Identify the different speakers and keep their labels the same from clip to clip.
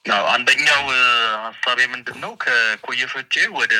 Speaker 1: አዎ፣ አንደኛው እ፣ ሀሳቤ ምንድን ነው ከኮየ ፈጬ ወደ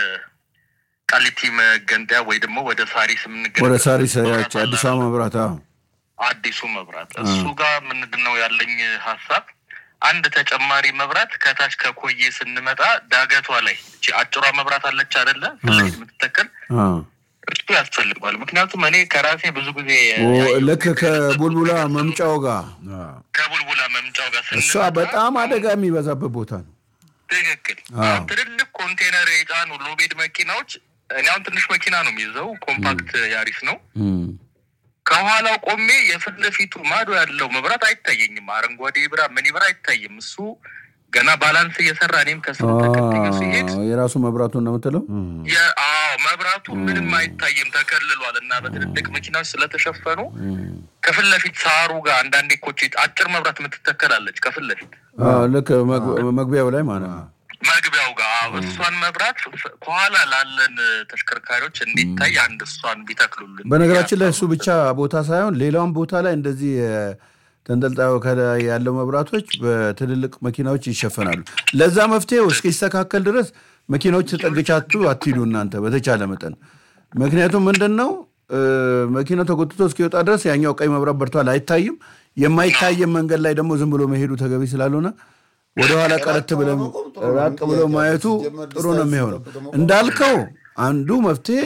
Speaker 1: ቃሊቲ መገንጠያ ወይ ደግሞ ወደ ሳሪስ የምንገ
Speaker 2: ወደ ሳሪስ ያች አዲስ አበባ መብራት አዎ
Speaker 1: አዲሱ መብራት እሱ ጋር ምንድን ነው ያለኝ ሀሳብ አንድ ተጨማሪ መብራት ከታች ከኮዬ ስንመጣ ዳገቷ ላይ እቺ አጭሯ መብራት አለች አይደለ ስለዚህ የምትተከል
Speaker 2: አዎ።
Speaker 1: እሱ ያስፈልጓል ምክንያቱም እኔ ከራሴ ብዙ ጊዜ
Speaker 2: ኦ፣
Speaker 1: ያየሁት
Speaker 2: ልክ ከቡልቡላ መምጫው ጋር
Speaker 1: ከቡልቡላ መምጫው ጋር
Speaker 2: እሷ
Speaker 1: ስንመጣ
Speaker 2: በጣም አደጋ የሚበዛበት ቦታ ነው።
Speaker 1: ትክክል
Speaker 2: አዎ።
Speaker 1: አሁን ትልልቅ ኮንቴነር የጫኑ ሎቤድ መኪናዎች እኔ አሁን ትንሽ መኪና ነው የሚይዘው ኮምፓክት ያሪስ ነው
Speaker 2: እም።
Speaker 1: ከኋላው ቆሜ የፊት ለፊቱ ማዶ ያለው መብራት አይታየኝም። አረንጓዴ ብራ ምን ይብራ አይታይም። እሱ ገና ባላንስ እየሰራ እኔም ከስሩ ተከትዮ ሲሄድ
Speaker 2: አዎ፣ የራሱ መብራቱን ነው የምትለው?
Speaker 1: የ- አዎ መብራቱ ምንም አይታይም ተከልሏል። እና በትልልቅ መኪናዎች ስለተሸፈኑ ከፊት ለፊት ሳሩ ጋር አንዳንዴ ኮች አጭር መብራት የምትተከላለች ከፊት ለፊት
Speaker 2: አዎ፣ ልክ መግ- መግቢያው ላይ ማለት ነው።
Speaker 1: መግቢያው ጋር አዎ፣ እሷን መብራት ፍ- ከኋላ ላለን ተሽከርካሪዎች እንዲታይ አንድ እሷን ቢተክሉልን
Speaker 2: በነገራችን ላይ እሱ ብቻ ቦታ ሳይሆን ሌላውን ቦታ ላይ እንደዚህ የ- ተንጠልጣዩ ከላይ ያለው መብራቶች በትልልቅ መኪናዎች ይሸፈናሉ። ለዛ መፍትሄው እስኪስተካከል ድረስ መኪናዎች ተጠግቻቱ አትሂዱ እናንተ በተቻለ መጠን። ምክንያቱም ምንድን ነው እ፣ መኪናው ተጎትቶ እስኪወጣ ድረስ ያኛው ቀይ መብራት በርቷል አይታይም። የማይታየም መንገድ ላይ ደግሞ ዝም ብሎ መሄዱ ተገቢ ስላልሆነ ወደኋላ ቀረት ብለን ራቅ ብሎ ማየቱ ጥሩ ነው የሚሆነው። እንዳልከው አንዱ መፍትሄ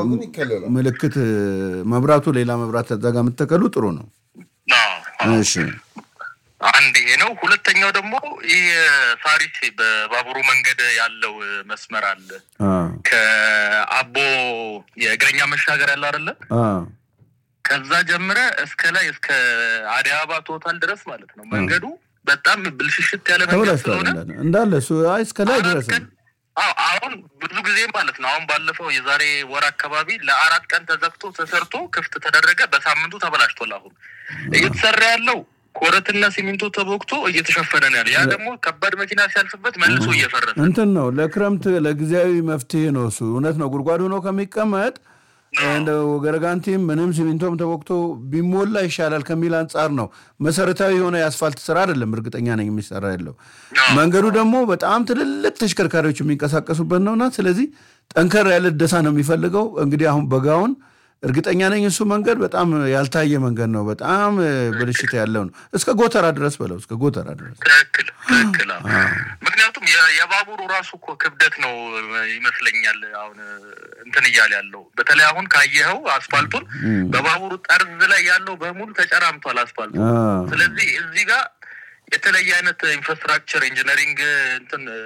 Speaker 2: ምልክት መብራቱ ሌላ መብራት ተዛ ጋር የምትተከሉ ጥሩ ነው።
Speaker 1: አዎ፣
Speaker 2: እሺ
Speaker 1: አንድ ይሄ ነው። ሁለተኛው ደግሞ ይህ ሳሪስ በባቡሩ መንገድ ያለው መስመር አለ።
Speaker 2: አ
Speaker 1: ከአቦ የእግረኛ መሻገር ያለ አይደለ?
Speaker 2: አ
Speaker 1: ከዛ ጀምረ እስከ ላይ እስከ አዲስ አበባ ቶታል ድረስ ማለት ነው። መንገዱ በጣም ብልሽሽት ያለ መንገድ
Speaker 2: ተበላሽቷል
Speaker 1: ስለሆነ
Speaker 2: እንዳለ እንዳለ እሱ አይ እስከ ላይ
Speaker 1: አራት
Speaker 2: ድረስ
Speaker 1: ቀን
Speaker 2: ነው።
Speaker 1: አዎ፣ አሁን ብዙ ጊዜ ማለት ነው። አሁን ባለፈው የዛሬ ወር አካባቢ ለአራት ቀን ተዘግቶ ተሰርቶ ክፍት ተደረገ። በሳምንቱ ተበላሽቷል። አሁን እየተሰራ ያለው ኮረትና ሲሚንቶ ተቦክቶ እየተሸፈነ ነው ያለ። ያ ደግሞ ከባድ መኪና ሲያልፍበት መልሶ እየፈረሰ
Speaker 2: እንትን ነው ለክረምት ለጊዜያዊ መፍትሄ ነው እሱ። እውነት ነው። ጉድጓድ ሆኖ ከሚቀመጥ እንደው ገረጋንቲም ምንም ሲሚንቶም ተወቅቶ ቢሞላ ይሻላል ከሚል አንጻር ነው። መሰረታዊ የሆነ የአስፋልት ስራ አይደለም፣ እርግጠኛ ነኝ የሚሰራ ያለው። መንገዱ ደግሞ በጣም ትልልቅ ተሽከርካሪዎች የሚንቀሳቀሱበት ነውና ስለዚህ ጠንከር ያለ እደሳ ነው የሚፈልገው። እንግዲህ አሁን በጋውን እርግጠኛ ነኝ እሱ መንገድ በጣም ያልታየ መንገድ ነው። በጣም እ፣ ብልሽት ያለው ነው። እስከ ጎተራ ድረስ በለው እስከ ጎተራ ድረስ
Speaker 1: ትክክል ትክክል። አዎ። ምክንያቱም የ- የባቡሩ ራሱ እኮ ክብደት ነው ይመስለኛል። አሁን እንትን እያለ ያለው በተለይ አሁን ካየኸው አስፋልቱን በባቡሩ ጠርዝ ላይ ያለው በሙሉ ተጨራምቷል አስፋልቱ።
Speaker 2: አ፣
Speaker 1: ስለዚህ እዚህ ጋር የተለየ አይነት ኢንፍራስትራክቸር ኢንጂነሪንግ እንትን እ፣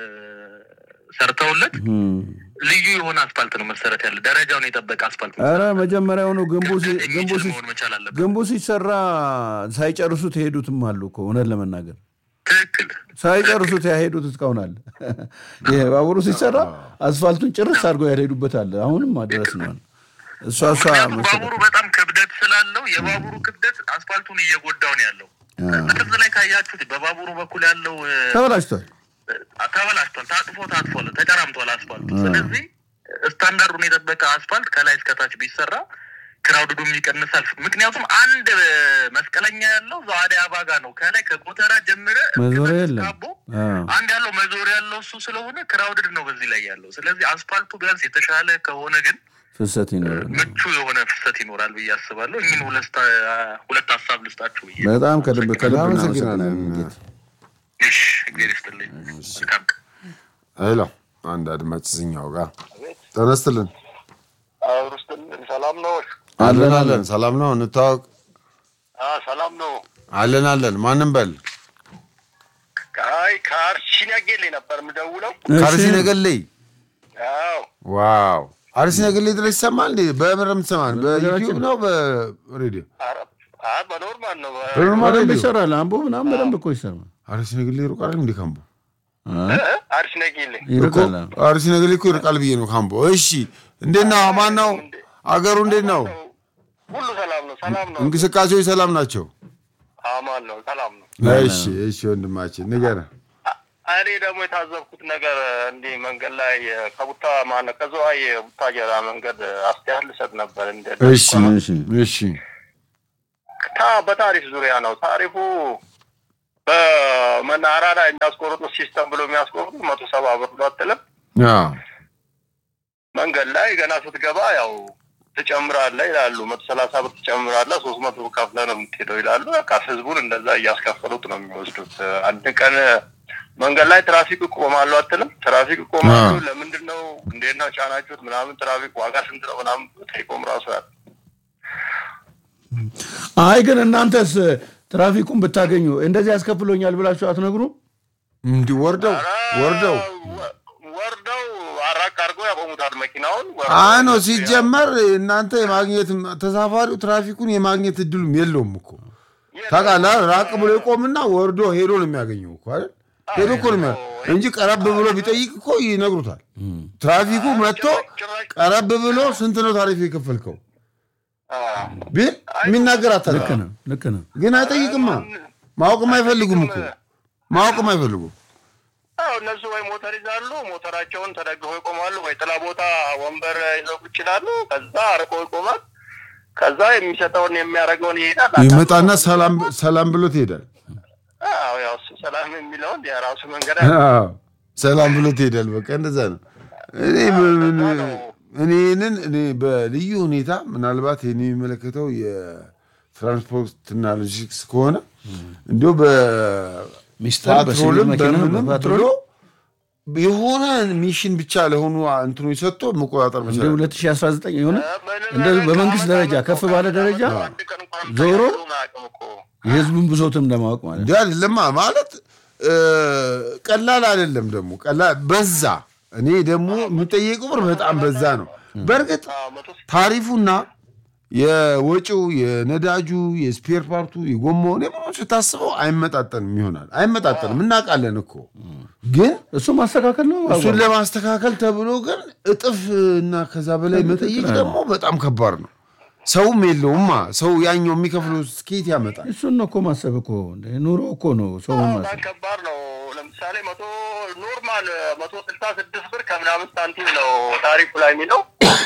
Speaker 1: ሰርተውለት
Speaker 2: እም።
Speaker 1: ልዩ የሆነ አስፋልት ነው መሰረት ያለ ደረጃውን የጠበቀ አስፋልት ነው።
Speaker 2: ኧረ መጀመሪያውኑ ግንቡ ሲ-
Speaker 1: ክብደት
Speaker 2: ግንቡ
Speaker 1: የሚችል
Speaker 2: ሲ-
Speaker 1: መሆን መቻል አለበት።
Speaker 2: ግንቡ ሲሰራ ሳይጨርሱት የሄዱትም አሉ እኮ እውነት ለመናገር
Speaker 1: ትክክል
Speaker 2: ሳይጨርሱት ያሄዱት እስካሁን አለ። ይሄ ባቡሩ ሲሰራ አስፋልቱን ጭርስ አድርገው ያልሄዱበት አለ። አሁንም ድረስ ነው እሷ እሷ
Speaker 1: ምክንያቱም
Speaker 2: መሰረት
Speaker 1: ባቡሩ በጣም ክብደት ስላለው የባቡሩ ክብደት አስፋልቱን እየጎዳው ነው ያለው። ጥርዝ ላይ ካያችሁት በባቡሩ በኩል ያለው እ፣
Speaker 2: ተበላሽቷል።
Speaker 1: ተበላሽቷል፣ ታጥፎ ታጥፏል፣ ተጨራምቷል አስፋልቱ። ስለዚህ ስታንዳርዱን የጠበቀ አስፋልት ከላይ እስከታች ቢሰራ ክራውድዱም ይቀንሳል። ምክንያቱም አንድ እ፣ መስቀለኛ ያለው እዛው አዲስ አበባ ጋር ነው። ከላይ ከጎተራ ጀምረ እስከ
Speaker 2: መዞሪያ
Speaker 1: ታች
Speaker 2: የለም።
Speaker 1: አቦ
Speaker 2: አ፣
Speaker 1: አንድ ያለው መዞሪያ ያለው እሱ ስለሆነ ክራውድድ ነው በዚህ ላይ ያለው። ስለዚህ አስፋልቱ ቢያንስ የተሻለ ከሆነ ግን
Speaker 2: ፍሰት ይኖራል።
Speaker 1: ምቹ የሆነ ፍሰት ይኖራል ብዬ አስባለሁ። ይህን ሁለት ሁለት ሀሳብ ልስጣችሁ ብዬ
Speaker 2: በጣም ከልብ ከልብ
Speaker 3: እናመሰግናለን።
Speaker 2: እናመሰግናለን።
Speaker 1: እሺ፣ እግዚአብሔር ይስጥልኝ። መልካም ቀን።
Speaker 3: ሄሎ አንድ አድማጭ ዝኛው ጋር ተነስትልን
Speaker 4: አብሩስትን ሰላም ነው?
Speaker 3: አለን አለን ሰላም ነው እንታወቅ
Speaker 4: አዎ ሰላም ነው።
Speaker 3: አለን አለን ማንም በል
Speaker 4: አይ ከአርሲ ነገሌ ነበር የምደውለው።
Speaker 3: ከአርሲ
Speaker 2: እሺ፣
Speaker 3: ነገሌ
Speaker 4: አዎ
Speaker 3: ዋው አርሲ ነገሌ ድረስ ይሰማል እንዴ በምር የምትሰማን በዩቲዩብ ነው በሬዲዮ
Speaker 4: ኧረ፣ አይ በኖርማል ነው።
Speaker 3: በኖርማል
Speaker 2: በደንብ
Speaker 3: ሬዲዮ
Speaker 2: ይሰራል። አምቦ ምናምን በደንብ እኮ ይሰራል።
Speaker 3: አርሲ ነገሌ ይሩቃል እንዴ ካምቦ
Speaker 2: አ፣
Speaker 4: እ? አርሲ ነገሌ
Speaker 2: ይርቃል።
Speaker 3: እኮ አርሲ ነገሌ እኮ ይርቃል ብዬ ነው ካምቦ እሺ እንዴት ነው ማን ነው አገሩ እንዴት ነው
Speaker 4: ሁሉ ሰላም ነው። ሰላም ነው።
Speaker 3: እንቅስቃሴዎች ሰላም ናቸው
Speaker 4: አማን ነው። ሰላም ነው።
Speaker 3: እሺ እሺ ወንድማችን ንገረን
Speaker 4: አ- እኔ ደግሞ የታዘብኩት ነገር እንዲህ መንገድ ላይ ከቡታ ማነው ከዝዋይ ቡታጀራ መንገድ አስተያየት ልሰጥ ነበር። እንደ
Speaker 3: እሺ
Speaker 2: እሺ፣
Speaker 3: እሺ
Speaker 4: ታ በታሪፍ ዙሪያ ነው። ታሪፉ በመናኸሪያ ላይ የሚያስቆርጡት ሲስተም ብሎ የሚያስቆርጡት መቶ ሰባ ብር ነው አትልም።
Speaker 3: አዎ።
Speaker 4: መንገድ ላይ ገና ስትገባ ያው ትጨምራለህ ይላሉ። መቶ ሰላሳ ብር ትጨምራለህ፣ ሶስት መቶ ብር ከፍለህ ነው የምትሄደው ይላሉ። በቃ ህዝቡን እንደዛ እያስከፈሉት ነው የሚወስዱት። አንድ ቀን መንገድ ላይ ትራፊክ እቆማለሁ አትልም። ትራፊክ እቆማለሁ
Speaker 3: አዎ።
Speaker 4: ለምንድን ነው እንዴት ነው ጫናችሁት ምናምን ትራፊክ ዋጋ ስንት ነው ምናምን ጠይቆም ራሱ ያለ
Speaker 2: አይ ግን እናንተስ ትራፊኩን ብታገኙ እንደዚህ ያስከፍሎኛል ብላችሁ አትነግሩም?
Speaker 3: እንዲህ ወርደው ወርደው
Speaker 4: ወ- ወርደው አራቅ አድርገው ያቆሙታል መኪናውን።
Speaker 3: አይ ነው ሲጀመር እናንተ የማግኘት ተሳፋሪው ትራፊኩን የማግኘት እድሉም የለውም እኮ ታውቃለህ። ራቅ ብሎ ይቆምና ወርዶ ሄዶ ነው የሚያገኘው እኮ አይደል? ሄዶ እኮ ነው የሚያ- እንጂ ቀረብ ብሎ ቢጠይቅ እኮ ይነግሩታል። ትራፊኩ መጥቶ ቀረብ ብሎ ስንት ነው ታሪፍ የከፈልከው ቢል የሚናገር
Speaker 2: ልክ
Speaker 3: አታውቅም።
Speaker 2: ነው፣ ልክ ነው።
Speaker 3: ግን አይጠይቅማ። ማወቅም አይፈልጉም እኮ ማወቅም አይፈልጉም።
Speaker 4: አዎ እነሱ ወይ ሞተር ይዛሉ፣ ሞተራቸውን ተደግፈው ይቆማሉ፣ ወይ ጥላ ቦታ ወንበር ይዘው ቁጭ ይላሉ። ከዛ አርቆ ይቆማል። ከዛ የሚሰጠውን የሚያደርገውን ይሄዳል።
Speaker 3: ይመጣና ሰላም ሰላም ብሎ ትሄዳል።
Speaker 4: አዎ ያው እሱ ሰላም የሚለውን የራሱ መንገድ
Speaker 3: አዎ፣ ሰላም ብሎ ትሄዳል። በቃ እንደዛ ነው። እኔ ምን- እኔንን እኔ በልዩ ሁኔታ ምናልባት ይህን የሚመለከተው የትራንስፖርትና ሎጂስቲክስ ከሆነ እንዲሁ
Speaker 2: ሚስተር በሲቪል
Speaker 3: በፓትሮልም
Speaker 2: መኪና
Speaker 3: በምንም
Speaker 2: በፓትሮል
Speaker 3: ብሎ የሆነ ሚሽን ብቻ ለሆኑ እንትኖች ሰጥቶ መቆጣጠር
Speaker 2: እንደ
Speaker 3: መቻል
Speaker 2: 2019 የሆነ እንደዚህ በመንግስት ደረጃ ከፍ ባለ ደረጃ ዞሮ የህዝቡን ብሶትም ለማወቅ ማለት ነው።
Speaker 3: እንዲ አይደለማ ማለት እ፣ ቀላል አይደለም። ደግሞ ቀላል በዛ። እኔ ደግሞ የሚጠየቀው ብር በጣም በዛ ነው። በእርግጥ ታሪፉና የወጪው የነዳጁ የስፔር ፓርቱ የጎማውን የምኖ ስታስበው አይመጣጠንም ይሆናል። አይመጣጠንም እናውቃለን እኮ ግን
Speaker 2: እሱ ማስተካከል ነው።
Speaker 3: እሱን ለማስተካከል ተብሎ ግን እጥፍ እና ከዛ በላይ መጠየቅ ደግሞ በጣም ከባድ ነው። ሰውም የለውማ ሰው ያኛው የሚከፍለው ስኬት ያመጣል።
Speaker 2: እሱን ነው እኮ ማሰብ እኮ እንደ ኑሮ እኮ ነው ሰው
Speaker 4: በጣም
Speaker 2: ማሰብ።
Speaker 4: ከባድ ነው። ለምሳሌ መቶ ኖርማል መቶ ስልሳ ስድስት ብር ከምናምን ሳንቲም ነው ታሪፉ ላይ የሚለው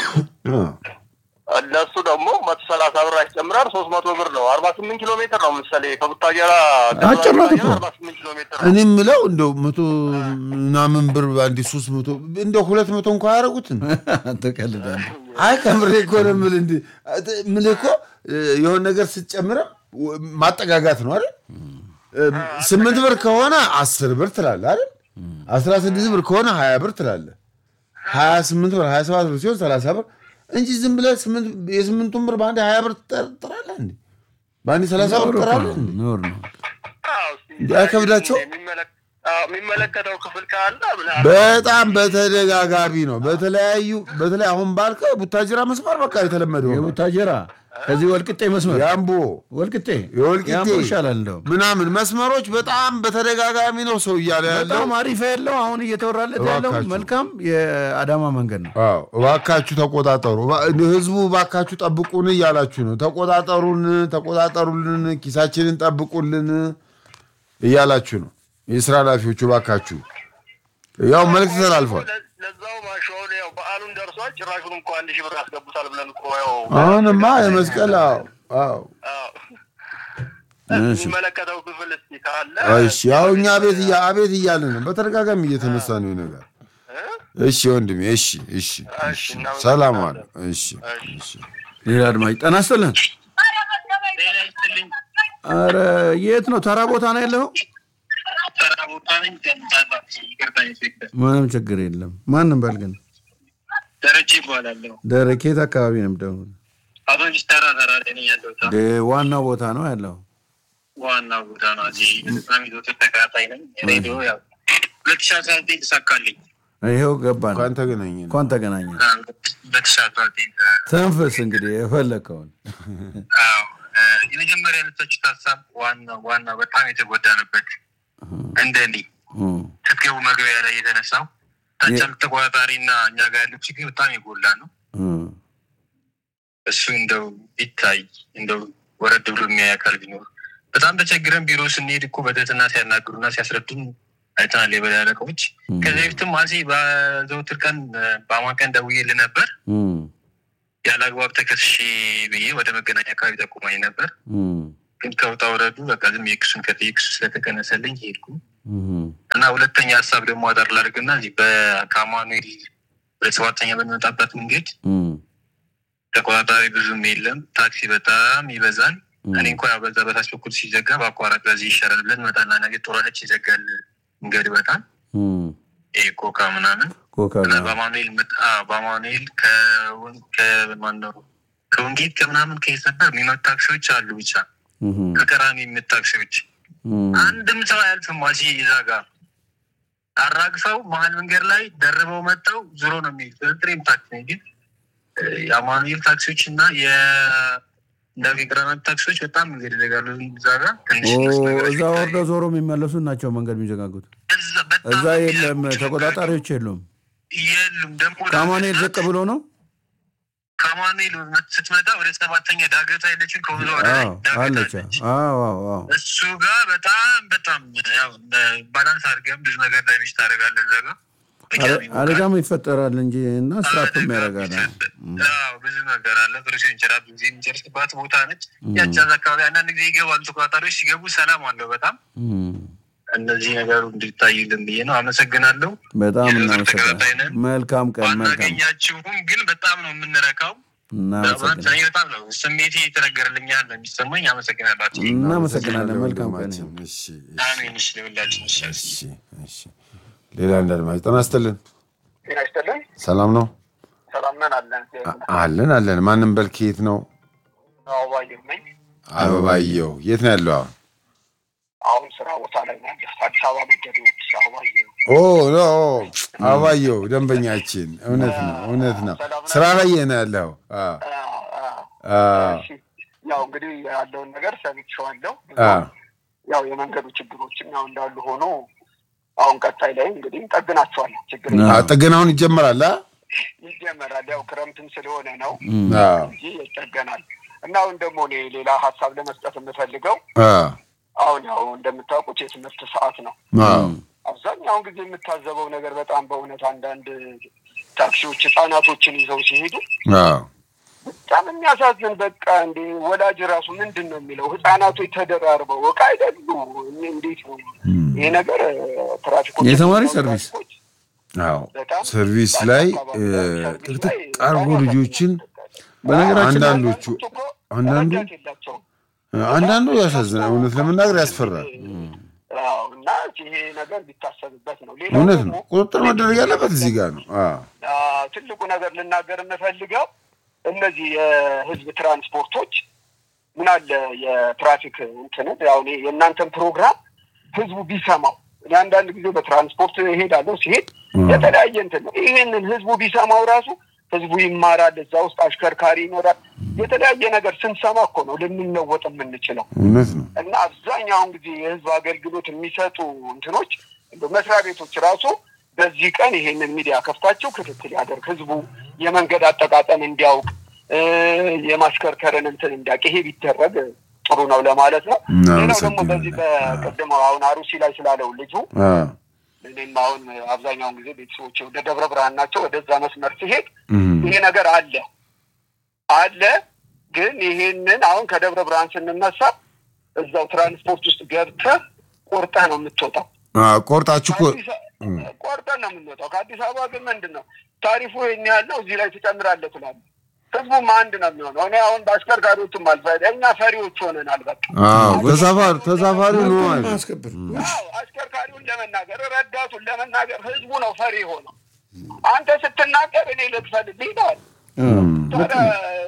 Speaker 4: እነሱ ደግሞ መቶ ሰላሳ ብር ያስጨምራል። ሶስት መቶ ብር ነው። አርባ ስምንት ኪሎ ሜትር ነው ምሳሌ ከቡታጀራ
Speaker 2: አጭር ናት እኮ።
Speaker 4: አርባ ስምንት ኪሎ ሜትር ነው።
Speaker 3: እኔ የምለው እንደው መቶ ምናምን ብር በአንዴ ሶስት መቶ እንደው ሁለት መቶ እንኳ ያደረጉትን
Speaker 2: ትቀልዳለህ።
Speaker 3: አይ ከምሬ እኮ ነው የምልህ። እንዲህ የምልህ እኮ የሆነ ነገር ስትጨምረም ማጠጋጋት ነው አይደል? ስምንት ብር ከሆነ አስር ብር ትላለህ አይደል? አስራ ስድስት ብር ከሆነ ሀያ ብር ትላለህ። ሀያ ስምንት ብር ሀያ ሰባት ብር ሲሆን ሰላሳ ብር እንጂ ዝም ብለህ ስምንት የስምንቱን ብር በአንዴ ሀያ ብር ትጠራለህ እንዴ? በአንዴ ሰላሳ ብር
Speaker 2: ኑሮ እኮ
Speaker 3: ትጠራለህ
Speaker 2: ነው፣
Speaker 3: እንዴ?
Speaker 2: ኑሮ ነው።
Speaker 4: አዎ፣ እስኪ
Speaker 3: እንዴ አይከብዳቸውም?
Speaker 4: የሚመለክ- አዎ፣ የሚመለከተው ክፍል ካለ ምናምን
Speaker 3: በጣም በተደጋጋሚ ነው። በተለያዩ በተለይ አሁን ባልከው ቡታጅራ መስመር በቃ የተለመደ ሆኗል።
Speaker 2: የቡታጀራ ከዚህ ወልቅጤ መስመር
Speaker 3: የአምቦ
Speaker 2: ወልቅጤ
Speaker 3: የወልቂጤ
Speaker 2: የአምቦ ይሻላል እንደውም
Speaker 3: ምናምን መስመሮች በጣም በተደጋጋሚ ነው ሰው እያለ ያለው።
Speaker 2: በጣም አሪፍ ያለው አሁን እየተወራለት ያለው
Speaker 3: እባካችሁ።
Speaker 2: መልካም የአዳማ መንገድ ነው።
Speaker 3: አዎ እባካችሁ ተቆጣጠሩ፣ እባ- ህዝቡ እባካችሁ ጠብቁን እያላችሁ ነው። ተቆጣጠሩን፣ ተቆጣጠሩልን፣ ኪሳችንን ጠብቁልን እያላችሁ ነው። የስራ ኃላፊዎቹ እባካችሁ ያው መልዕክት ተላልፏል።
Speaker 4: ለ- ለዛው ማሻውን ያው በዓሉን ደርሷል። ጭራሹን እንኳ አንድ ሺህ ብር ያስገቡታል ብለን እኮ ያው
Speaker 3: አሁንማ የመስቀል አዎ አዎ
Speaker 4: አዎ፣
Speaker 2: እሺ።
Speaker 4: የሚመለከተው ክፍል እስኪ ካለ
Speaker 3: እሺ ያው እኛ ቤት እያ አቤት እያልን ነው። በተደጋጋሚ እየተነሳ ነው ይህ ነገር። እሺ ወንድሜ፣ እሺ እሺ እሺ፣ ሰላም አለ። እሺ እሺ።
Speaker 2: ሌላ አድማጭ ጤና ይስጥልን። ኧረ የት ነው? ተራ ቦታ ነው ያለው? ምንም ችግር የለም። ማንም በል ግን
Speaker 1: ደረጀ ይባላለሁ።
Speaker 2: ደረኬት አካባቢ ነው የምደውለው?
Speaker 1: አቶ ሚስተራ ተራ ላይ ነኝ ያለሁት።
Speaker 2: ደ ዋናው ቦታ ነው ያለው።
Speaker 1: ዋና ቦታ ነው። እዚህ በጣም ይዞት ተከታታይ ነኝ። ሬዲዮ ያው ሁለት ሺ አስራ ዘጠኝ ተሳካልኝ።
Speaker 2: ይኸው ገባን።
Speaker 3: እንኳን ተገናኘን።
Speaker 2: እንኳን ተገናኘ።
Speaker 1: ሁለት ሺ አስራ ዘጠኝ
Speaker 2: ተንፍስ እንግዲህ የፈለግከውን
Speaker 1: አዎ እ፣ የመጀመሪያ ያነሳችሁት ሀሳብ ዋና ዋና በጣም የተጎዳንበት እንደኔ
Speaker 2: እም፣
Speaker 1: ስትገቡ መግቢያ ላይ የተነሳው ታጨም ተቆጣጣሪ እና እኛ ጋር ያለው ችግር በጣም የጎላ ነው።
Speaker 2: እም።
Speaker 1: እሱ እንደው ቢታይ እንደው ወረድ ብሎ የሚያይ አካል ቢኖር በጣም ተቸግረን ቢሮ ስንሄድ እኮ በትህትና ሲያናግሩና ሲያስረዱን አይተናል። የበላይ አለቆች
Speaker 2: እም፣
Speaker 1: ከዚህ በፊትም አሴ በዘውትር ቀን በአማን ቀን ደውዬልህ ነበር
Speaker 2: እም፣
Speaker 1: ያለ አግባብ ተከስሼ ብዬ ወደ መገናኛ አካባቢ ጠቁማኝ ነበር።
Speaker 2: እም፣
Speaker 1: ግን ከውጣ ወረዱ በቃ ዝም የክሱን ከክሱ ስለተቀነሰልኝ ሄድኩ
Speaker 2: እም፣
Speaker 1: እና ሁለተኛ ሀሳብ ደግሞ አጠር ላድርግና እዚህ በካማኑኤል ወደ ሰባተኛ በሚመጣበት መንገድ
Speaker 2: እም፣
Speaker 1: ተቆጣጣሪ ብዙም የለም። ታክሲ በጣም ይበዛል።
Speaker 2: እም፣
Speaker 1: እኔ እንኳ ያው በዛ በታች በኩል ሲዘጋ በአቋራጭ በዚህ ይሻላል ብለን መጣና ነገ ጦረነች ይዘጋል መንገድ በጣም
Speaker 2: እም፣
Speaker 1: ይሄ ኮካ ምናምን
Speaker 2: ኮካ
Speaker 1: እና
Speaker 2: ጋር
Speaker 1: በአማኑኤል መጣ- አዎ፣ በአማኑኤል ከወን- ከማነው ከወንጌት ከምናምን ከሰፈር የሚመጡ ታክሲዎች አሉ። ብቻ
Speaker 2: እም፣
Speaker 1: ከቀራኒ የሚመጡ ታክሲዎች
Speaker 2: እም፣
Speaker 1: አንድም ሰው አያልፍም። ዋሲ ይዛ ጋር አራግፈው መሀል መንገድ ላይ ደርበው መጠው ዙሮ ነው የሚሄዱት። በትሬም ታክሲ ነው ግን እ፣ የአማኑኤል ታክሲዎች እና የቀራኒ ታክሲዎች በጣም መንገድ ይዘጋሉ። እዛ ጋር ትንሽ
Speaker 2: ኦ፣
Speaker 1: እነሱ ነገሮች
Speaker 2: እዛ
Speaker 1: ቢታዩ-
Speaker 2: ወርደው ዞሮ የሚመለሱ ናቸው መንገድ የሚዘጋጉት።
Speaker 1: እዛ በጣም
Speaker 2: እዛ የለም
Speaker 1: የሚዘጉት
Speaker 2: ተቆጣጣሪዎች የሉም።
Speaker 1: የሉም። ደግሞ
Speaker 2: ከአማኑኤል ዝቅ ብሎ ነው።
Speaker 1: ከአማኑኤል ስትመጣ ወደ ሰባተኛ ዳገት አይለችን ከወዛ ወደ ላይ
Speaker 2: አዎ
Speaker 1: ዳገት
Speaker 2: አለች።
Speaker 1: አለች።
Speaker 2: አዎ አዎ አዎ።
Speaker 1: እሱ ጋር በጣም በጣም ያው ባላንስ አድርገን ብዙ ነገር ዳሜጅ ታደርጋለህ። እዛ ጋር
Speaker 2: አደ- አደጋም ይፈጠራል እንጂ እና ስራፕም
Speaker 1: አደጋ
Speaker 2: ያደርጋል።
Speaker 1: ቢፈጠር- አዎ፣ ብዙ ነገር አለ። ፍሬሽን እንጀራ ብዙ ጊዜ የሚጨርስባት ቦታ ነች። ያቺ እዛ አካባቢ አንዳንድ ጊዜ ይገባሉ ተቆጣጣሪዎች። ሲገቡ ሰላም አለው በጣም
Speaker 2: እም፣
Speaker 1: እነዚህ ነገሩ እንዲታይልን ብዬ ነው። አመሰግናለሁ።
Speaker 2: በጣም
Speaker 1: የዘወትር ተከታታይ
Speaker 2: እናመሰግናለን።
Speaker 1: ነን።
Speaker 2: መልካም ቀን። መልካም
Speaker 1: ባናገኛችሁም ግን በጣም ነው የምንረካው።
Speaker 2: እናመሰግናለን።
Speaker 1: እኔ በጣም ነው ስሜቴ የተነገርልኛል ነው የሚሰማኝ። አመሰግናላችሁ።
Speaker 2: እናመሰግናለን። መልካም ቀን።
Speaker 3: ወንድማችን። እሺ፣ እሺ፣
Speaker 1: አሜን። እሺ፣ ለሁላችን ይሻል።
Speaker 3: እሺ፣ እሺ። ሌላ አንድ አድማጭ ጤና ይስጥልን።
Speaker 5: ጤና ይስጥልን።
Speaker 3: ሰላም ነው
Speaker 5: ሰላም ነን አለን።
Speaker 3: አ- አለን አለን። ማንም በል ከየት ነው?
Speaker 5: አበባየሁ ነኝ።
Speaker 3: አበባየው የት ነው ያለው? አሁን
Speaker 5: አሁን ስራ ቦታ ላይ ነው ያለሁት። አዲስ አበባ መንገዶች አበባየሁ።
Speaker 3: ኦ ኖ አበባየው ደንበኛችን። እውነት ነው እውነት ነው። ስራ ላይ ነው ያለው። አ
Speaker 5: አ- አ-
Speaker 3: አ
Speaker 5: እሺ። ያው እንግዲህ ያለውን ነገር ሰምቼዋለሁ።
Speaker 3: አ
Speaker 5: ያው የመንገዱ ችግሮችም ያው እንዳሉ ሆኖ አሁን ቀጣይ ላይ እንግዲህ እንጠግናቸዋለን። ችግር
Speaker 2: አ-
Speaker 3: አ ጥገናውን ይጀመራል። አ
Speaker 5: ይጀመራል። ያው ክረምትም ስለሆነ ነው
Speaker 2: እም፣
Speaker 3: አ
Speaker 5: እንጂ ይጠገናል። እና አሁን ደግሞ እኔ ሌላ ሀሳብ ለመስጠት የምፈልገው
Speaker 3: አ
Speaker 5: አሁን ያው እንደምታውቁት የትምህርት ሰዓት ነው።
Speaker 3: አ
Speaker 5: አብዛኛውን ጊዜ የምታዘበው ነገር በጣም በእውነት አንዳንድ ታክሲዎች ህጻናቶችን ይዘው ሲሄዱ
Speaker 3: አ
Speaker 5: በጣም የሚያሳዝን በቃ እንደ ወላጅ ራሱ ምንድን ነው የሚለው ህጻናቶች ተደራርበው እቃ አይደሉ እኔ እንዴት ነው ይሄ ነገር ትራፊኮች
Speaker 2: የተማሪ ሰርቪስ
Speaker 3: አዎ
Speaker 5: በጣም
Speaker 3: ሰርቪስ ላይ እ፣ ጥቅጥቅ አርጎ ልጆችን
Speaker 2: በነገራችን ላይ
Speaker 3: አንዳንዶቹ አንዳንዱ
Speaker 5: ረዳት የላቸውም።
Speaker 3: አንዳንዱ ያሳዝናል። እውነት ለመናገር ያስፈራል።
Speaker 5: አዎ፣ እና ይሄ ነገር ሊታሰብበት ነው። ሌላው
Speaker 3: እውነት
Speaker 5: ደግሞ
Speaker 3: ነው። ቁጥጥር መደረግ ያለበት እዚህ ጋር ነው። አ
Speaker 5: አ፣ ትልቁ ነገር ልናገር የምፈልገው እነዚህ የህዝብ ትራንስፖርቶች ምን አለ የትራፊክ እንትን ያው እኔ የእናንተን ፕሮግራም ህዝቡ ቢሰማው እኔ አንዳንድ ጊዜ በትራንስፖርት እሄዳለሁ ሲሄድ የተለያየ እንትን ነው ይህንን ህዝቡ ቢሰማው ራሱ ህዝቡ ይማራል እዛ ውስጥ አሽከርካሪ ይኖራል የተለያየ ነገር ስንሰማ እኮ ነው ልንለወጥ የምንችለው
Speaker 3: እውነት ነው።
Speaker 5: እና አብዛኛውን ጊዜ የህዝብ አገልግሎት የሚሰጡ እንትኖች እንደው መስሪያ ቤቶች ራሱ በዚህ ቀን ይሄንን ሚዲያ ከፍታቸው ክትትል ያደርግ ህዝቡ የመንገድ አጠቃቀም እንዲያውቅ እ፣ የማሽከርከርን እንትን እንዲያውቅ ይሄ ቢደረግ ጥሩ ነው ለማለት ነው። ሌላው ደግሞ በዚህ በቅድም አሁን አሩሲ ላይ ስላለው ልጁ
Speaker 3: አ
Speaker 5: እኔም አሁን አብዛኛውን ጊዜ ቤተሰቦች ወደ ደብረ ብርሃን ናቸው። ወደዛ መስመር ሲሄድ
Speaker 3: እም፣
Speaker 5: ይሄ ነገር አለ አለ። ግን ይሄንን አሁን ከደብረ ብርሃን ስንነሳ እዛው ትራንስፖርት ውስጥ ገብተህ ቆርጠህ ነው የምትወጣው።
Speaker 3: አ ቆርጣችሁ እኮ
Speaker 5: ከአዲስ አ- ቆርጠን ነው የምንወጣው። ከአዲስ አበባ ግን ምንድን ነው ታሪፉ ይሄን ያህል ነው፣ እዚህ ላይ ትጨምራለህ ትላለህ። ህዝቡም አንድ ነው የሚሆነው። እኔ አሁን በአሽከርካሪዎችም አልፈ እኛ ፈሪዎች ሆነናል። በቃ
Speaker 3: አዎ ተሳፋሪ ተሳፋሪው ነው ማለት ነው።
Speaker 2: አስከብር
Speaker 5: አዎ አሽከርካሪውን ለመናገር ረዳቱን ለመናገር ህዝቡ ነው ፈሪ ሆነው። አንተ ስትናገር እኔ ልክፈልልህ ይለዋል። ታዲያ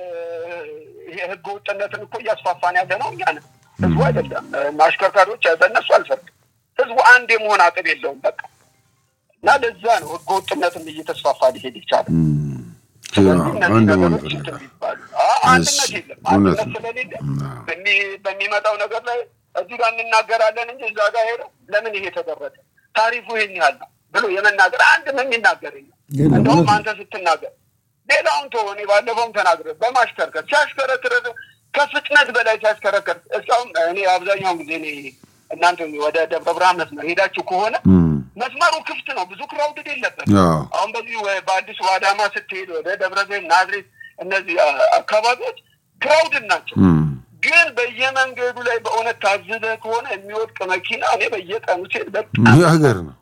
Speaker 5: ይሄ ህገ ወጥነትን እኮ እያስፋፋን ያለ ነው እኛ ነን፣ ህዝቡ አይደለም። እና አሽከርካሪዎች በእነሱ አልፈርድም። ህዝቡ አንድ የመሆን አቅም የለውም በቃ እና ለዛ ነው ህገ ወጥነትም እየተስፋፋ ሊሄድ ይቻላል። ስለዚህ እነዚህ
Speaker 3: አንድ መሆን
Speaker 5: ነገሮች እንትን
Speaker 3: ይፈልጋል።
Speaker 5: ቢባሉ አ- አንድነት
Speaker 3: እሺ፣
Speaker 5: የለም።
Speaker 3: እውነት
Speaker 5: አንድነት
Speaker 3: ነው።
Speaker 5: ስለሌለ በሚ- በሚመጣው ነገር ላይ እዚህ ጋር እንናገራለን እንጂ እዛ ጋር ሄደው ለምን ይሄ ተደረገ ታሪፉ ይሄን ያህል ነው ብሎ የመናገር አንድም የሚናገር የለም።
Speaker 2: የለም፣
Speaker 5: እንደውም
Speaker 2: እውነት ነው።
Speaker 5: አንተ ስትናገር ሌላውን ተወው። እኔ ባለፈውም ተናግረ በማሽከርከር ሲያሽከረክር ከፍጥነት በላይ ሲያሽከረክር እስካሁን እኔ አብዛኛውን ጊዜ እኔ እናንተ ወደ ደብረ ብርሃን መስመር ሄዳችሁ ከሆነ
Speaker 3: እም፣
Speaker 5: መስመሩ ክፍት ነው፣ ብዙ ክራውድድ የለበት።
Speaker 3: አዎ
Speaker 5: አሁን በዚህ ወ- በአዲስ አዳማ ስትሄድ ወደ ደብረ ዘይት፣ ናዝሬት እነዚህ አ- አካባቢዎች ክራውድድ ናቸው።
Speaker 3: እም፣
Speaker 5: ግን በየመንገዱ ላይ በእውነት ታዝበህ ከሆነ የሚወድቅ መኪና እኔ በየቀኑ ሴት በጣም
Speaker 3: ሀገር ነው